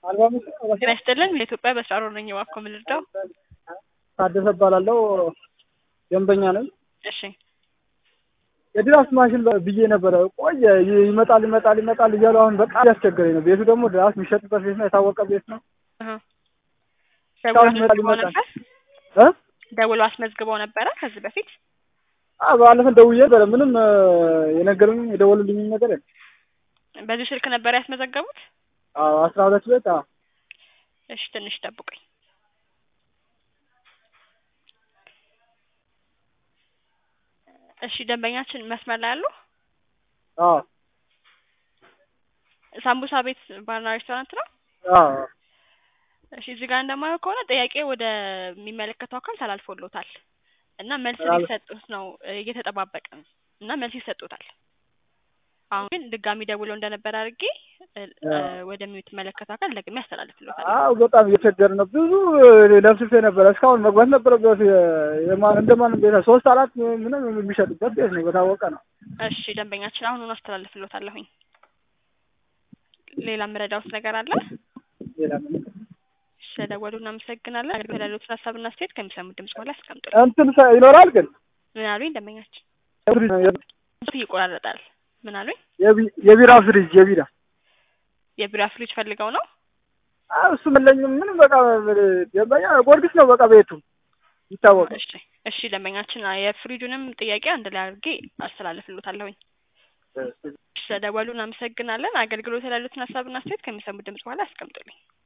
ጤና ይስጥልን የኢትዮጵያ በስራ ሮል ነኝ እባክዎ ምን ልርዳው? ታደሰ እባላለሁ ደንበኛ ነኝ። እሺ የድራፍት ማሽን ብዬ ነበረ ቆየ ይመጣል ይመጣል ይመጣል እያሉ አሁን በጣም ያስቸገረኝ ነው። ቤቱ ደግሞ ድራፍት የሚሸጥበት ቤት ነው፣ የታወቀ ቤት ነው። እህ እስካሁን ደውሎ ይመጣል አስመዝግበው ይመጣል ነበር? እ ደውሎ አስመዝግበው ነበረ ከዚህ በፊት? አ ባለፈው ደውዬ ነበረ ምንም እ የነገሩኝ የደወሉልኝ ነገር የለም። በዚህ ስልክ ነበር ያስመዘገቡት? አዎ አስራ ሁለት ቤት አዎ እሺ ትንሽ ጠብቁኝ። እሺ ደንበኛችን መስመር ላይ አሉ? አዎ ሳምቡሳ ቤት ባርና ሬስቶራንት ነው? አዎ እሺ እዚህ ጋር እንደማየው ከሆነ ጥያቄ ወደ የሚመለከተው አካል ተላልፎሎታል እና መልስ ተላልፎ- ሊሰጡት ነው እ እየተጠባበቅን እና መልስ ይሰጡታል። አሁን ግን ድጋሚ ደውለው እንደነበር አድርጌ እ እ ወደሚመለከተው አካል ደግሜ አስተላልፍሎታል። አዎ በጣም እየቸገረ ነው። ብዙ ለፍስፌ ነበረ እስካሁን መግባት ነበረበት። የ- የማን እንደማንም ቤት ሶስት አራት ምንም የሚሸጥበት ቤት ነው፣ በታወቀ ነው። እሺ ደንበኛችን አሁኑን አስተላልፍሎታለሁኝ። ሌላ የምረዳውት ነገር አለ? ሌላ ምንም ስለደወሉ እናመሰግናለን። አገልግሎት ያሉትን ሀሳብና አስተያየት ከሚሰሙት ድምጽ በኋላ ያስቀምጡልን። እንትን ሰ- ይኖራል ግን ምን አሉኝ ደንበኛችን? ፍሪጅ ነው፣ የቢ- እሱ ይቆራረጣል። ምን አሉኝ? የቢ- የቢራ ፍሪጅ የቢራ የቢራ ፍሪጅ ፈልገው ነው? አዎ እሱ መለኝም ምንም በቃ ደንበኛ ጎርጊስ ነው በቃ ቤቱ ይታወቃል። እሺ እሺ ደንበኛችን የፍሪጁንም ጥያቄ አንድ ላይ አድርጌ አስተላልፍሎታለሁኝ። ስለደወሉ እናመሰግናለን። አገልግሎት ያሉትን ሀሳብና አስተያየት ከሚሰሙት ድምጽ በኋላ ያስቀምጡልኝ።